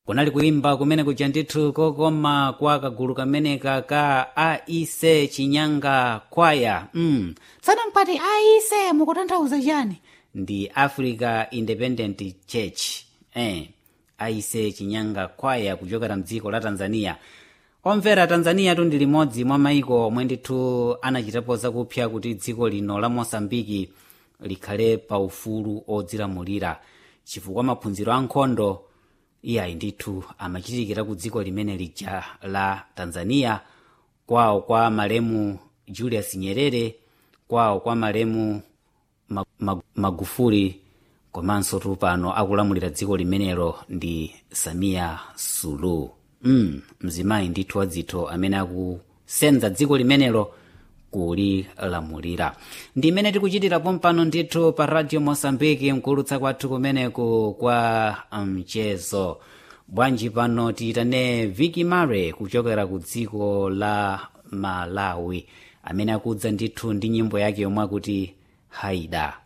kunali kuimba kumene kuja ndithu kokoma kwa kagulu kameneka ka aise chinyanga kwaya mm. tsanampati aise mukutanthauza chani ndi africa independent church eh. aise chinyanga kwaya kuchokera mdziko la tanzania omvera tanzania tu ndi limodzi mwa maiko omwe ndithu anachitapo zakupsya kuti dziko lino la mosambiki likhale pa ufulu odzilamulira chifukwa maphunziro ankhondo iyayi ndithu amachitikira ku dziko limene lija la tanzania kwawo kwa malemu julius nyerere kwawo kwa malemu Mag- Mag- magufuli komanso tupano akulamulira dziko limenelo ndi samia sulu mm, mzimayi ndithu wadzithu amene akusenza dziko limenelo kulilamulira ndi imene tikuchitirapo mpano ndithu pa radio mosambiki mkulutsa kwathu kumeneku kwa mchezo bwanji pano tiyitane viki mare kuchokera ku dziko la malawi amene akudza ndithu ndi nyimbo yake yomwe akuti haida